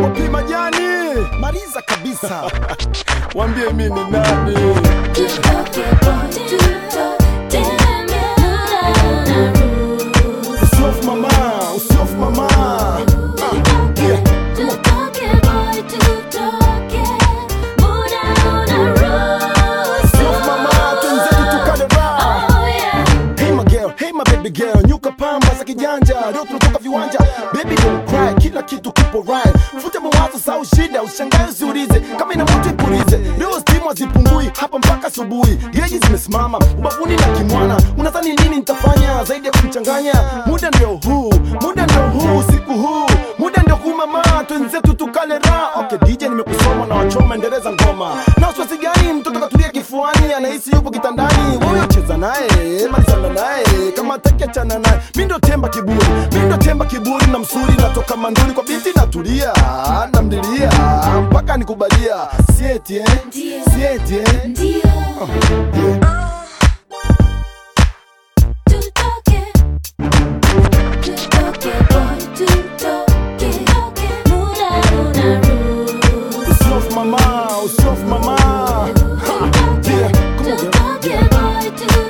Opi majani maliza kabisa wambie mi ni nani usiofu mama usiofu mama Ah, yeah. Usiofu mama twenzetu tukale raha Hey my girl, hey my baby girl, nyuka pamba za kijanja, leo tunatoka viwanja. Baby don't cry, kila kitu kipo right. Futa mawazo sau shida, ushangae usiulize, kama ina moto ipulize. Leo stimu hazipungui hapa mpaka asubuhi, geji zimesimama ubavuni na kimwana. Unadhani nini nitafanya zaidi ya kumchanganya? Muda ndio huu, muda ndio huu, usiku huu, muda ndio huu mama, twenzetu tukale raha. Okay DJ, nimekusoma na wachoma, endeleza ngoma. Na wasiwasi gani? Mtoto katulia kifuani, anahisi yupo kitandani. Wewe cheza naye, malizana naye, kama ataki achana naye. Mi ndo temba kiburi, mi ndo temba kiburi na msuri, natoka manduni kwa binti natulia, namdilia mpaka nikubalia. Sieti eh, sieti eh. Yeah. Usiofu mama, usiofu mama. Ha, yeah. Come on, girl.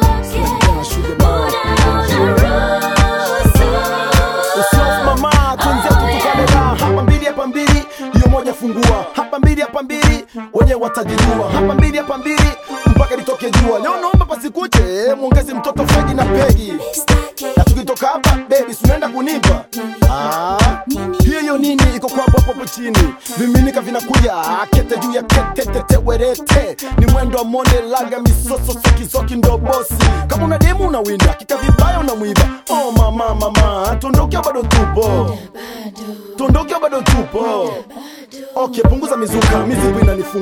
Usiofu mama, twenzetu tukale raha. Hapa mbili hapa mbili, hiyo moja fungua. Hapa mbili hapa mbili, wenye watajijua. Hapa mbili hapa mbili, mpaka litoke jua. Leo naomba pasikuche, mwongeze mtoto Fegi na Pegi. Na tukitoka hapa baby, sunaenda kunipa ah, hiyo nini iko kwa hapo hapo chini, viminika vinakuja kete juu ya kete, tete werete, ni mwendo wa mone laga misoso soki soki ndo bosi. Kama una demu unawinda kika vibaya unamwiba. Oh mama mama, tuondoke bado tupo, tuondoke bado tupo. Okay, punguza mizuka, mizigo inanifunga